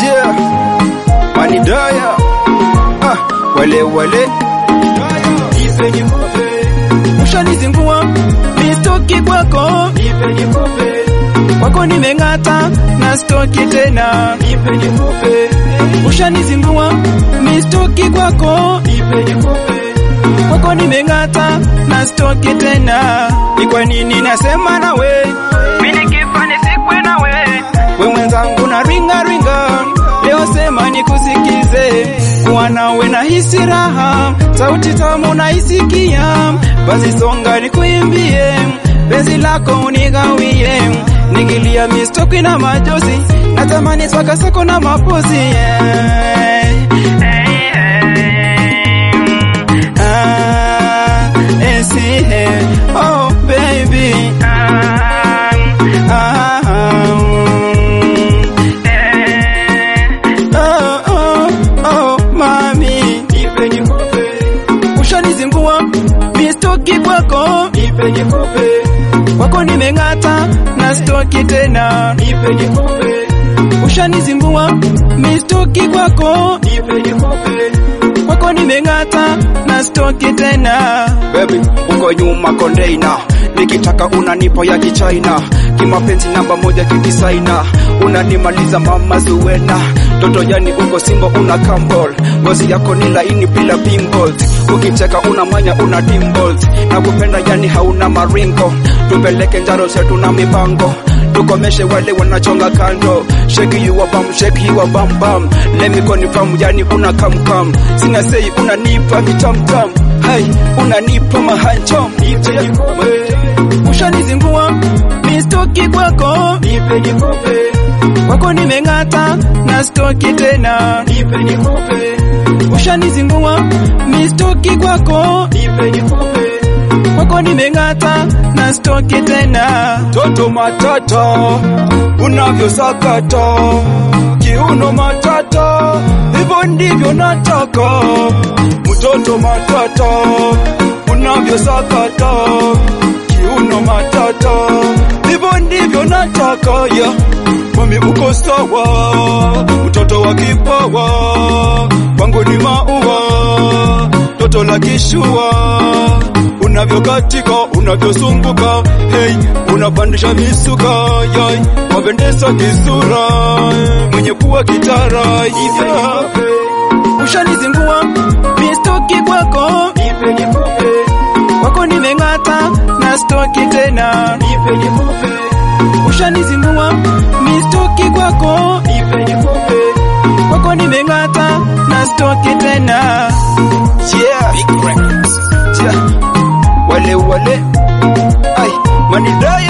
Yeah, manidaya ah, wale wale Nipe nikupe, ushanizingua mistoki kwako nipe nikupe, kwako nimeng'ata na stoki tena nipe nikupe, ushanizingua mistoki kwako nipe nikupe, kwako nimeng'ata na stoki tena ni kwa nini nasema nawe mimi nikifa nisikwe nawe we mwenzangu na ringa ringa leo sema nikusikize kuwa nawe na hisi raha sauti tamu naisikia basi songa nikuimbie penzi lako unigawie nikilia mistoki na majozi natamani swakasako na mapozi yeah. Ah, eh, see, eh, oh baby ah, ah, ah, oh, oh, oh, mami nipe nikupe, ushanizingua mistoki kwako nipe nikupe, kwako nimeng'ata na stoki tena nipe nikupe, ushanizingua mistoki kwako nipe nikupe, kwako nimeng'ata na stoki tena Baby, uko nyuma kondeina, nikitaka unanipa ya kichaina, kimapenzi namba moja kikisaina, unanimaliza mama Zuwena, toto yani uko simbo una kambol, ngozi yako ni laini bila pimples, ukicheka unamanya una dimples, na kupenda yani hauna maringo, tupeleke njaro zetu na mipango tukomeshe wale wanachonga kando shake you a bum shake you a bum bum let me confirm yani una come come sina say unanipa vitamtam hey unanipa mahanjom nipe nikupe, ushanizingua mistoki kwako nipe nikupe, kwako nimeng'ata na stoki tena nipe nikupe, ushanizingua mistoki kwako nipe nikupe, kwako nimeng'ata na stoki tena toto matata unavyosakata kiuno matata hivyo ndivyo nataka mtoto matata unavyosakata kiuno matata hivyo ndivyo nataka ya mami uko sawa mtoto wa kipawa kwangu ni maua toto la kishua unavyokatika unavyosumbuka hey, unapandisha misuka yai wapendeza kisura mwenye kuwa kitara nipe yeah. nikupe, ushanizingua mistoki kwako nipe nikupe, kwako nimeng'ata na stoki tena nipe nikupe, ushanizingua mistoki kwako nipe nikupe, kwako nimeng'ata na stoki tena Yeah. Yeah. wale wale ai manidai